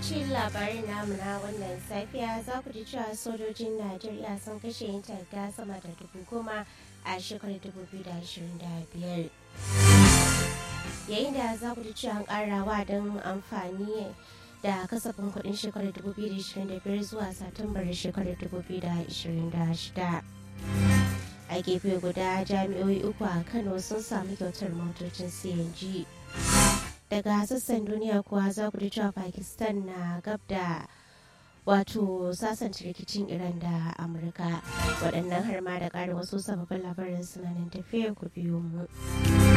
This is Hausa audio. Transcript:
cikin labarin namu na wannan safiya za ku ji cewa sojojin Najeriya sun kashe yin targa sama da dubu goma a shekarar 2025. Yayin da za ku ji cewa an ƙara don amfani da kasafin kuɗin shekarar 2025 zuwa Satumbar shekarar 2026. A gefe guda jami'oi uku a Kano sun sami kyautar motocin CNG. daga sassan duniya kuwa za ku ji cewa pakistan na gab da wato sasanta rikicin iran da amurka waɗannan har ma da ƙarin wasu sababbin labarin suna nan tafiya ku biyo mu